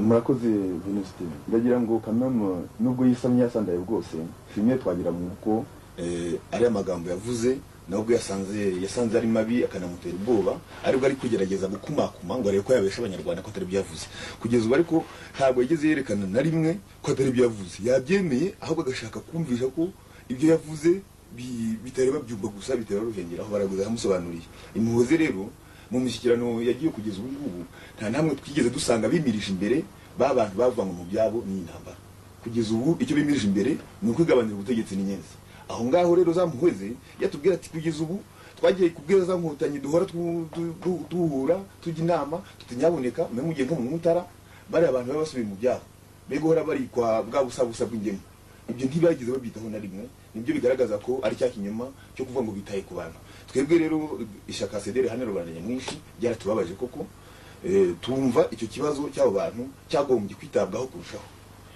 murakoze venuste ndagira ngo kanama nubwo yisamye yasandaye bwose bimwe twagira mu kuko ari amagambo yavuze nubwo yasanze yasanze ari mabi akanamutera ubwoba aribwo ari kugerageza gukumakuma ngo arebe ko yabesha abanyarwanda ko atari ibyo yavuze kugeza ubu ariko ntabwo yigeze yerekana na rimwe ko atari ibyo yavuze yabyemeye ahubwo agashaka kumvisha ko ibyo yavuze bi- bitari babyumva gusa bitari baruhengera aho baraguza yamusobanuriye imuhoze rero mu mishyikirano yagiye kugeza ubu ngubu nta namwe twigeze dusanga bimirije imbere babantu bavanywe mu byabo n'intambara kugeza ubu icyo bimirije imbere ni ukwigabanira ubutegetsi n'inyenzi aho ngaho rero zamuhweze yatubwira ati kugeza ubu twagiye kubwira za nkotanyi duhora tu- tu- tu- duhura tujya inama tutanyaboneka mwe mugiye nko mu mutara bariya abantu baba basubiye mu byabo mbega uhora barikwa bwa busabusa bw'ingemu ibyo ntibagize babyitaho na rimwe nibyo bigaragaza ko ari cya kinyoma cyo kuvuga ngo bitaye ku bantu twebwe rero ishyaka sederi hano rubanda nyamwinshi byaratubabaje koko Eh, tumva icyo kibazo cy'abo bantu cyagombye kwitabwaho kurushaho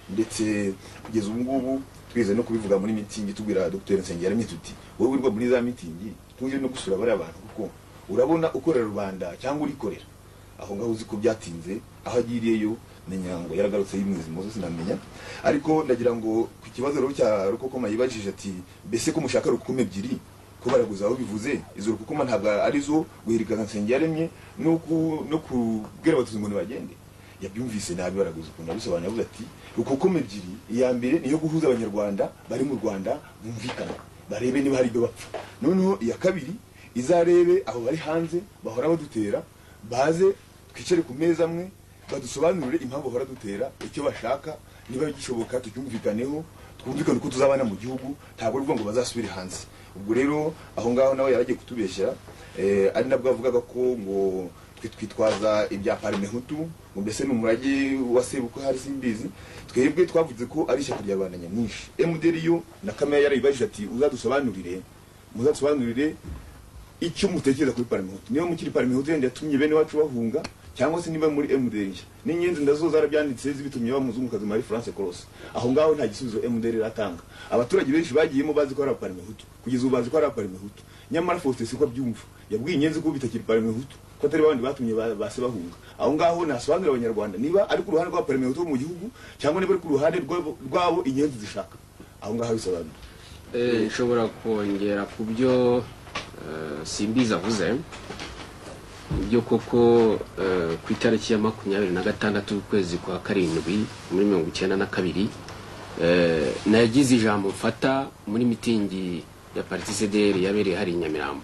ndetse kugeza ubu ngubu twigeze no kubivuga muri mitingi tubwira dr nsengerahamye tuti wowe urwa muri za mitingi tujye no gusura bariya bantu kuko urabona ukorera rubanda cyangwa urikorera aho ngaho uzi ko byatinze aho agiriyeyo menya ngo yaragarutse yimwiza muzo sinamenya ariko ndagira ngo ku kibazo rero cya rukokoma yibajije ati mbese ko mushaka rukokoma ebyiri ko baraguza aho bivuze izo rukokoma ntabwo ari zo guhirikaza nsengiyaremye no ku- no kubwira abatutsi ngo ntibagende yabyumvise nabi baraguza ukuntu abisobanura avuze ati rukokoma ebyiri iya mbere niyo guhuza abanyarwanda bari mu rwanda bumvikana barebe niba hari ibyo bapfa noneho iya kabiri izarebe abo bari hanze bahora badutera baze twicare ku meza amwe badusobanurire impamvu bahora dutera icyo bashaka niba gishoboka tucyumvikaneho twumvikane uko tuzabana mu gihugu ntabwo ari ukuvuga ngo bazasubire hanze ubwo rero aho ngaho nawe yaragiye kutubeshya eh, ari nabwo avugaga ko ngo twe twitwaza ibya parmehutu ngo mbese ni umurage wa sebukwe hari simbizi twebwe twavuze ko ari ishyaka rya rubanda nyamwinshi mdr yo na kamera yarabibajije ati uzadusobanurire muzadusobanurire icyo mutekereza kuri parmehutu niba mukiri parmehutu yenda yatumye bene wacu bahunga cyangwa se niba muri MDR nshya n'inyenzi ndazo zarabyanditse zibitumye bamuzungukazi muri France Cross aho ngaho nta gisubizo MDR iratanga abaturage benshi bagiyemo bazi ko ari parmehutu kugeza ubu bazi ko ari parmehutu nyamara Faustin siko abyumva yabwiye inyenzi ko bitakiri parmehutu ko atari babandi batumye ba- base bahunga aho ngaho nasobanurira abanyarwanda niba ari ku ruhande rwa parmehutu bo mu gihugu cyangwa niba ari ku ruhande rwabo rwabo inyenzi zishaka aho ngaho bisobanura Eh, nshobora kongera ku byo eh, simbizi avuze byo koko eh, ku itariki ya makumyabiri na gatandatu ukwezi kwa karindwi muri mirongo icyenda na kabiri eh, nagize ijambo mfata muri mitingi ya pariti sederi yabereye hari i nyamirambo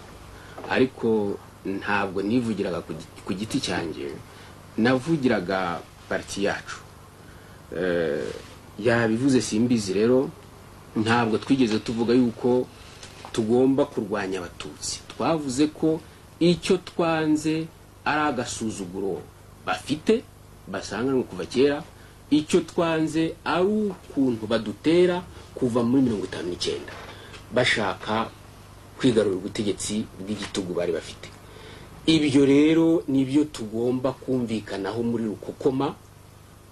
ariko ntabwo nivugiraga ku gi- ku giti cyanjye navugiraga pariti yacu Eh, yabivuze simbizi rero ntabwo twigeze tuvuga yuko tugomba kurwanya abatutsi twavuze ko icyo twanze ari agasuzuguro bafite basanganwe kuva kera icyo twanze ari ukuntu badutera kuva muri mirongo itanu n'icyenda bashaka kwigarurira ubutegetsi bw'igitugu bari bafite ibyo rero nibyo tugomba kumvikanaho muri rukokoma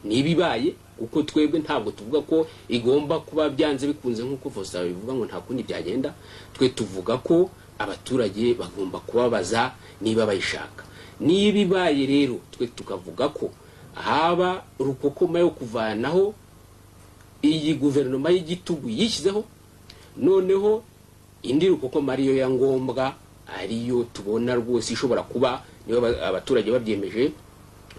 ntibibaye kuko twebwe ntabwo tuvuga ko igomba kuba byanze bikunze nk'uko Faustin bivuga ngo nta kundi byagenda twe tuvuga ko abaturage bagomba kubabaza niba bayishaka niba ibaye rero twe tukavuga ko haba rukokoma yo kuvanaho iyi guverinoma y'igitugu yishyizeho noneho indi rukokoma ariyo ya ngombwa ariyo tubona rwose ishobora kuba niba aba- abaturage babyemeje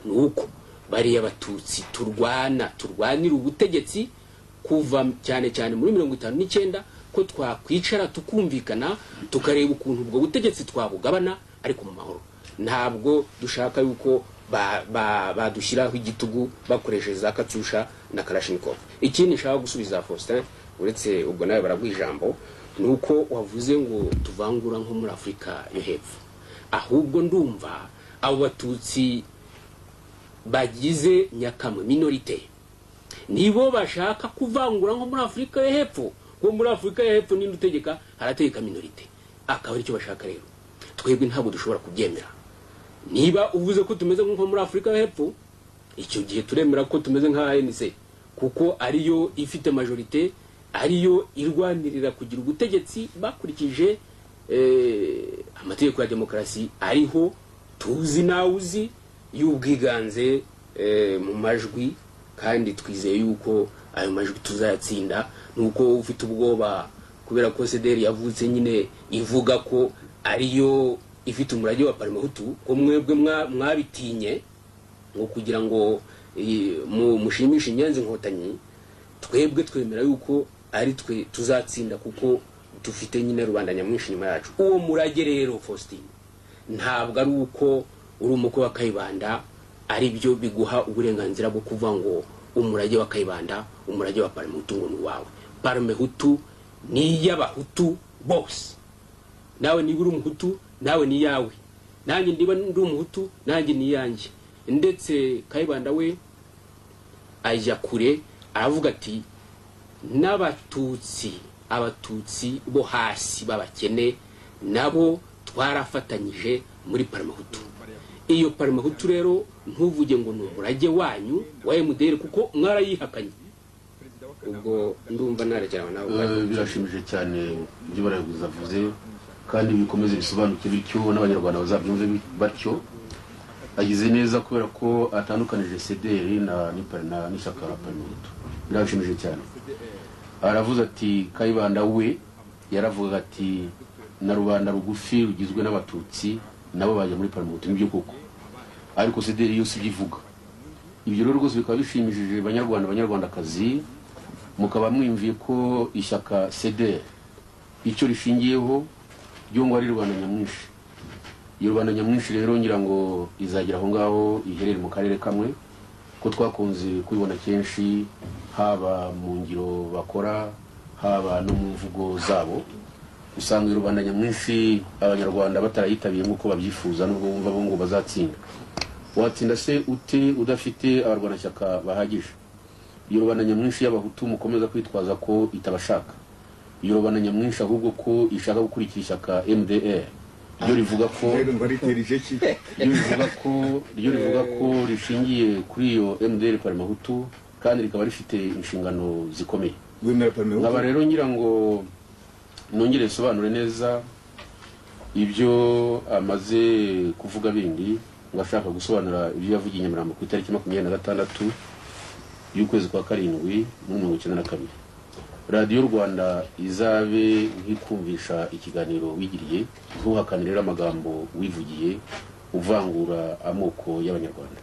ni uko bariya abatutsi turwana turwanira ubutegetsi kuva cyane cyane muri mirongo itanu n'icyenda ko twakwicara tukumvikana tukareba ukuntu ubwo butegetsi twabugabana ariko mu mahoro ntabwo dushaka yuko ba- ba- badushyiraho igitugu bakoresheje za katusha na karashinikov ikindi nshaka gusubiza faustin uretse ubwo nawe baraguha ijambo ni uko wavuze ngo tuvangura nko muri afurika yo hepfo ahubwo ndumva abo batutsi bagize nyakamwe minorite nibo bashaka kuvangura nko muri afurika yo hepfo ngo muri afurika yo hepfo ninde utegeka harategeka minorite akaba aricyo bashaka rero twebwe ntabwo dushobora kubyemera niba uvuze ko tumeze nko muri afurika yo hepfo icyo gihe turemera ko tumeze nka anc kuko ariyo ifite majorite ariyo irwanirira kugira ubutegetsi bakurikije eh, amategeko ya demokarasi ariho tuzi nawe uzi y'ubwiganze eh, mu majwi kandi twizeye yuko ayo majwi tuzayatsinda nuko ufite ubwoba kubera ko sederi yavutse nyine ivuga ko ariyo ifite umurage wa parimahutu ko mwebwe mwa- mwabitinye ngo kugira ngo eh, mu- mushimishe inyanza inkotanyi twebwe twemera yuko ari twe tuzatsinda kuko dufite nyine rubanda nyamwinshi inyuma yacu uwo murage rero faustin ntabwo ari uko uri umukwe wa kayibanda ari byo biguha uburenganzira bwo kuvuga ngo umurage wa kayibanda umurage wa parimehutu ngo ni uwawe parimehutu ni iy'abahutu bose nawe niba uri umuhutu nawe ni iyawe nanjye niba ndi umuhutu nanjye ni iyanjye ndetse kayibanda we ajya kure aravuga ati n'abatutsi abatutsi bo hasi b'abakene nabo twarafatanyije muri parimahutu iyo parimahutu rero ntuvuge ngo ni umurage wanyu wa emuderi kuko mwarayihakanye ubwo ndumva narekerawe nawe Eh, birashimishije cyane ibyo barayaguza avuze kandi bikomeze bisobanuke bityo n'abanyarwanda bazabyumve bi- batyo agize neza kubera ko atandukanije cdr na n'ipa- na- n'ishyaka la parimehutu birashimishije cyane aravuze ati kayibanda we yaravugaga ati na rubanda rugufi rugizwe n'abatutsi nabo bajya muri parimehutu nibyo koko ariko cdr yose ibyo ivuga ibyo rero rwose bikaba bishimishije banyarwanda banyarwandakazi mukaba mwiyumviye ko ishyaka cdr icyo rishingiyeho ryo ngo ari rubanda nyamwinshi iyo rubanda nyamwinshi rero ngira ngo izagera aho ngaho iherere mu karere kamwe ko twakunze kubibona kenshi haba mu ngiro bakora haba no mu mvugo zabo usanga iyo rubanda nyamwinshi abanyarwanda batarayitabiriye nk'uko babyifuza nubwo bumva bo ngo bazatsinda watsinda se ute udafite abarwanashyaka bahagije iyo rubanda nyamwinshi y'abahutu mukomeza kwitwaza ko itabashaka iyo rubanda nyamwinshi ahubwo ko ishaka gukurikira ishyaka mdr ryo rivuga ko rero ngo aritera ijeki ryo rivuga ko ryo rivuga ko rishingiye kuri iyo mdr parimahutu kandi rikaba rifite inshingano zikomeye wemera parimehutu nkaba rero ngira ngo nongere bisobanure neza ibyo amaze kuvuga bindi ngo ashaka gusobanura ibyo yavugiye i nyamirambo ku itariki makumyabiri na gatandatu y'ukwezi kwa karindwi muri mirongo icyenda na kabiri radiyo rwanda izabe nk'ikumvisha ikiganiro wigiriye ntuhakanire amagambo wivugiye uvangura amoko y'abanyarwanda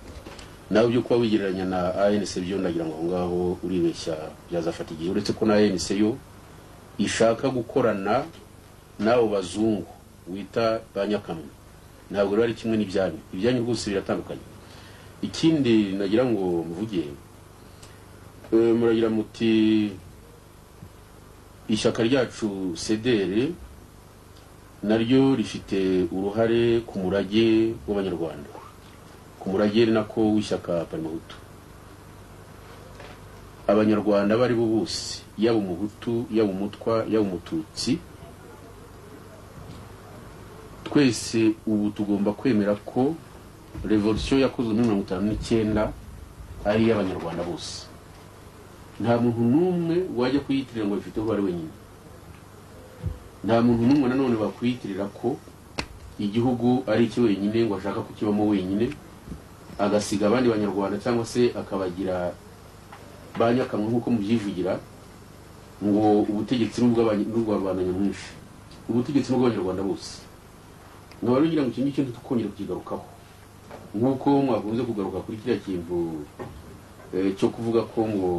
nawe ibyo kuba wigereranya na anc byo ndagira ngo aho ngaho uribeshya byazafata igihe uretse ko na anc yo ishaka gukorana n'abo bazungu wita ba nyakamwe ntabwo rero ari kimwe n'ibyanyu ibyanyu rwose biratandukanye ikindi nagira ngo mvuge eh, muragira muti ishyaka ryacu cdr naryo rifite uruhare ku murage w'abanyarwanda ku murage ni nako w'ishyaka parimahutu abanyarwanda abo ari bo bose yaba umuhutu yaba umutwa yaba umututsi twese ubu tugomba kwemera ko revolisiyo yakozwe muri mirongo itanu n'icyenda ari iy'abanyarwanda bose nta muntu n'umwe wajya kuyitirira ngo bifite uwo ari wenyine nta muntu n'umwe nanone wakwiyitirira ko igihugu ari icye wenyine ngo ashaka kukibamo wenyine agasiga abandi banyarwanda cyangwa se akabagira ba nyakamwe nk'uko mubyivugira ngo ubutegetsi ni ubw'abany- ni ubwa rubanda nyamwinshi ubutegetsi ni ubw'abanyarwanda bose nkaba rero ngira ngo iki ngiki ntitukongere kukigarukaho nk'uko mwakunze kugaruka kuri kiriya kintu eh, cyo kuvuga ko ngo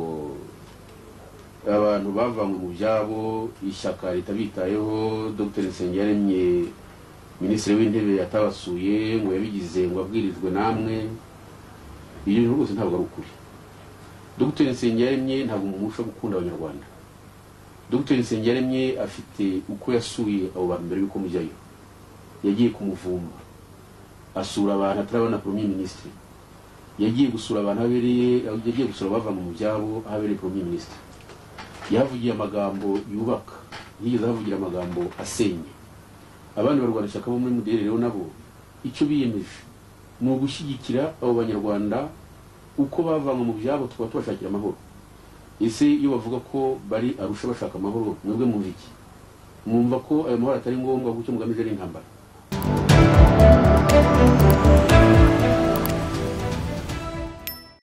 abantu bavanywe mu byabo ishyaka ritabitayeho dr nsenge yaremye minisitiri w'intebe yatabasuye ngo yabigize ngo abwirijwe namwe ibyo bintu rwose ntabwo ari ukuri dr nsengiyaremye ntabwo umuntu ushobora gukunda abanyarwanda dr nsengiyaremye afite uko yasuye abo bantu mbere y'uko mujyayo yagiye kumuvumba asura abantu atarabona premier minisitiri yagiye gusura abantu habereye yagiye gusura abavanywe mu byabo ahabereye premier minisitiri yahavugiye amagambo yubaka ntiyigeze ahavugira amagambo asenya abandi barwanashyaka bo muri mudere rero nabo icyo biyemeje ni ugushyigikira abo banyarwanda uko bavanywe mu byabo tukaba tubashakira amahoro ese iyo bavuga ko bari arusha bashaka amahoro mwebwe mwumva iki mwumva ko ayo mahoro atari ngombwa kuko icyo mugamije ari intambara